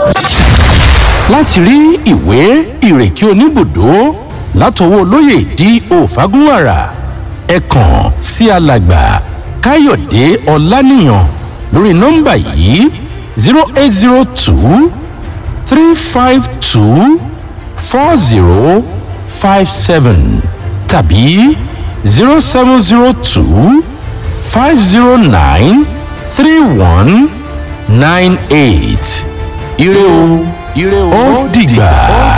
láti rí ìwé ìrèké oníbùdó látọwọ́ olóyè di òfagúnwàrà ẹ kàn sí alàgbà káyọ̀dé ọláníyàn lórí nọ́mbà yìí zero eight zero two three five two four zero five seven tàbí zero seven zero two five zero nine three one nine eight ire o ire o ó dìgbà.